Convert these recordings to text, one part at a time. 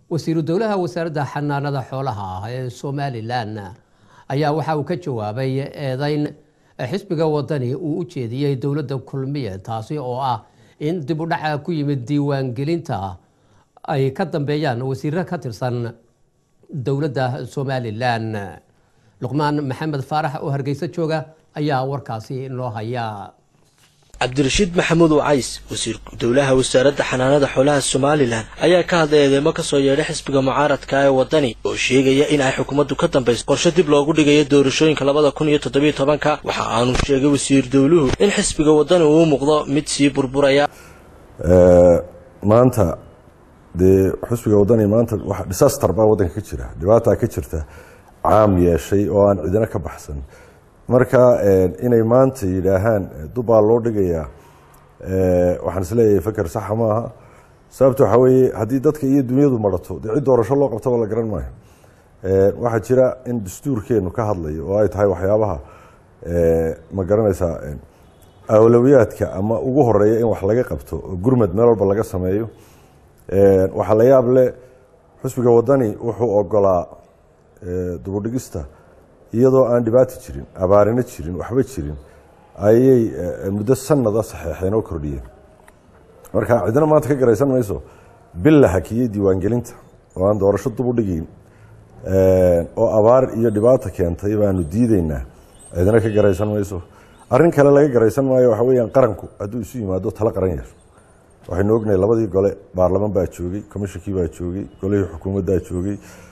wasiiru dowlaha wasaaradda xanaanada xoolaha ah ee somalilan ayaa waxa uu ka jawaabay eedeyn xisbiga wadani uu u jeediyey dowladda kulmiye taasi oo ah in dib u dhaca ku yimid diiwaangelinta ay ka dambeeyaan wasiiro ka tirsan dowladda somalilan luqmaan maxamed faarax oo hargeysa jooga ayaa warkaasi inoo haya cabdirashiid maxamuud wacays wasiir dowlaha wasaaradda xanaanada xoolaha somalilan ayaa ka hadlay eedeymo kasoo yeedhay xisbiga mucaaradka ee wadani oo sheegaya in ay xukuumaddu ka dambayso qorshe dib loogu dhigayo doorashooyinka labada kun iyo toddobiyo tobanka waxa aanu sheegay wasiir dowluhu in xisbiga wadani uu muuqdo mid sii burburaya maanta dee xisbiga wadani maanta wax disaster baa waddanka ka jira dhibaataa ka jirta caam yeeshay oo aan cidina ka baxsan marka inay maanta yidhaahaan dubbaa loo dhigayaa waxaan isleeyahay faker saxa maaha sababta waxaa weeye haddii dadka iyo dunyadu marato dee cid doorasho loo qabtaba la garan maayo waxaa jira in dastuurkeenu ka hadlayo oo ay tahay waxyaabaha ma garanaysaa awlowiyaadka ama ugu horeeya in wax laga qabto oo gurmad meel walba laga sameeyo waxaa la yaab leh xusbiga wadani wuxuu ogolaa dubudhigista iyadoo aan dhibaato jirin abaarino jirin waxba jirin ayay muddo sanada saxeexeen oo kordhiyeen marka cidina maanta ka garaysan mayso bil la hakiyey diiwaangelinta oo aan doorasho dub u dhigayn oo abaar iyo dhibaato keentay baanu diideynaa cidina ka garaysan mayso arrin kale laga garaysan maayo waxa weyaan qaranku hadduu isu yimaado talo qaran yeesho waxaynu ognahay labadii gole baarlamaan baa joogay commishonkii baa joogay golihii xukuumaddaa joogay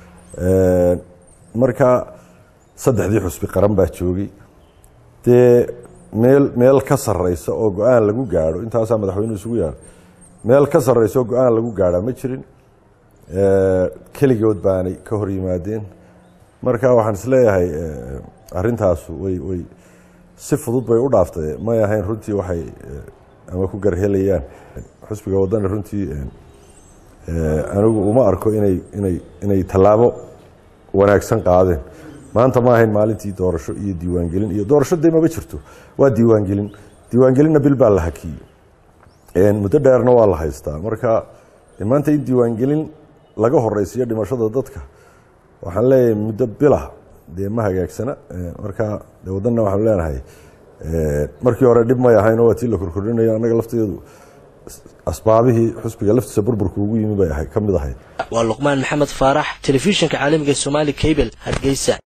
marka saddexdii xusbi qaran baa joogay dee meel meel ka sareysa oo go-aan lagu gaadho intaasaa madaxweynuhu isugu yaara meel ka sareysa oo go-aan lagu gaadhaa ma jirin keligood baanay ka hor yimaadeen marka waxaan isleeyahay arintaasu way way si fudud bay u dhaaftay may ahayn runtii waxay ama ku garhelayaan xusbiga wadani runtii anigu uma arko inay inay inay tallaabo wanaagsan qaadeen maanta ma ahayn maalintii doorasho iyo diiwaangelin iyo doorasho dee maba jirto waa diiwaangelin diiwaangelinna bil baa la hakiyey muddo dheerna waa la haystaa marka maanta in diiwaangelin laga horeysiyo dhimashada dadka waxaan leeyahay muddo bilah dee ma hagaagsana marka de wadanna waxaanu leenahay markii hore dhib may ahayn oo waa tii la korkordhinayo annaga lafteedu asbaabihii xusbiga laftiisa burburka ugu yimi bay ka mid ahayd waa luqmaan maxamed faarax telefishinka caalamiga somaali cable hargeysa